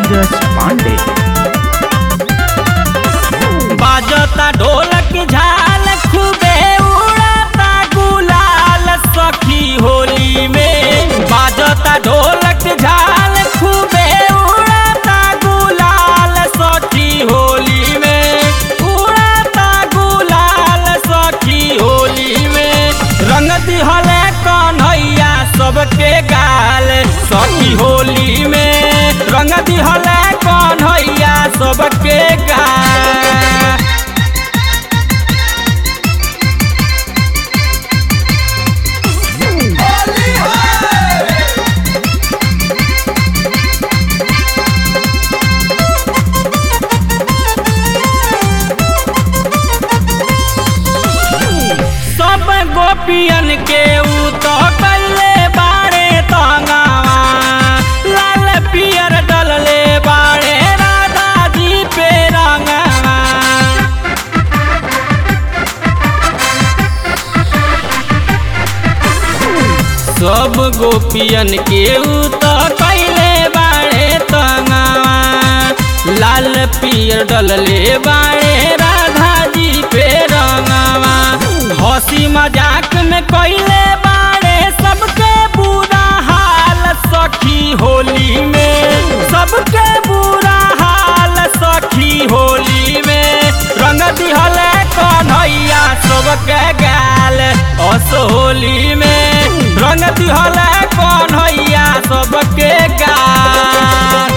नीरज पांडे बाजता ढोलक झाल खूबे उड़ाता गुलाल सखी होली में बाजता ढोलक झाल खूबे उड़ाता गुलाल सखी होली में उड़ाता गुलाल सखी होली में रंग दिहले कन्हैया सबके गाल सखी होली में रंग दिहले कन्हैया सबके गाल सब गोपियन के ऊ तो कल्ले बाड़े तंगावा लाल पियर डलले बाड़े राधा जी पे रंगावा सब गोपियन के ऊ तो कैले बाड़े तंगावा लाल पियर डलले बाड़े राधा जी पे रंगावा हंसी मजाक में कैले बाड़े सबके बुरा हाल सखी होली में सबके बुरा हाल सखी होली में रंग दिहले कन्हैया सबके गाल अस होली में रंग दिहले कन्हैया सबके गाल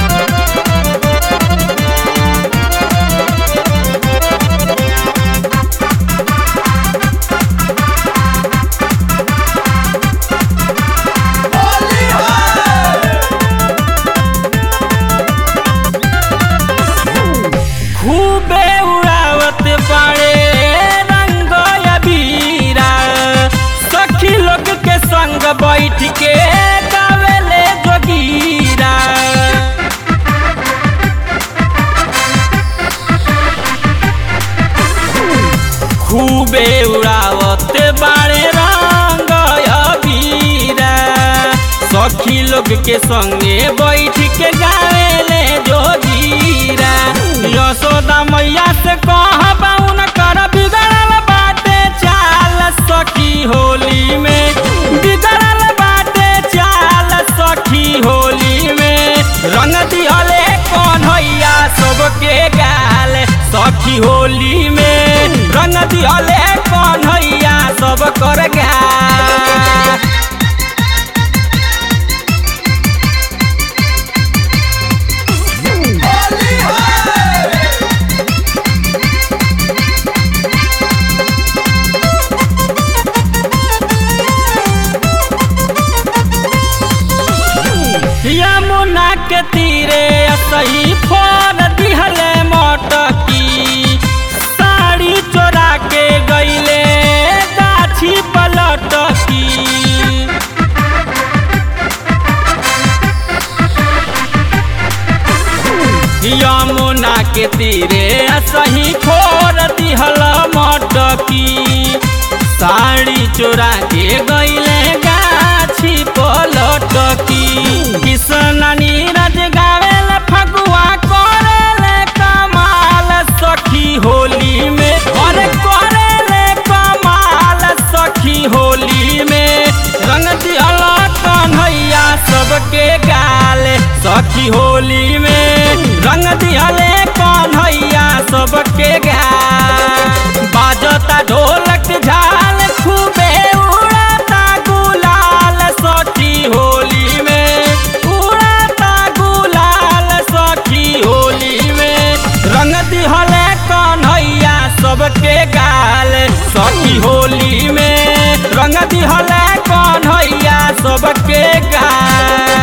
खूबे उड़ावत बाड़े रंग अबीरा सखी लोग के संग बैठ के गावेले जोगीरा खूबे उड़ावत बाड़े रंग अबीरा सखी लोग के संगे बैठ के गावेले जोगीरा यशोदा मैया से कहबा उनकर बिगड़ल बाटे चाल सखी होली में बिगड़ल बाटे चाल सखी होली में रंग दिहले कन्हैया सबके गाल सखी होली में रंग दिहले कन्हैया सब कर गाल यमुना के तीरे सही फोन दिहले मटकी साड़ी चोरा के गईले गाछी पलटकी यमुना के तीरे सही खोर दिहल मटकी साड़ी चोरा के गईले गाछी पलटकी किसन नीरज गावेल फगुआ करेले कमाल सखी होली में और करेले कमाल सखी होली में रंग दिहल कन्हैया सबके गाल सखी होली में रंग दिहले कन्हैया सबके गाल बाजता ढोलक झाल खूबे उड़ाता गुलाल सखी होली में उड़ाता गुलाल सखी होली में रंग दिहले कन्हैया सबके गाल सखी होली में रंग दिहले कन्हैया सबके गाल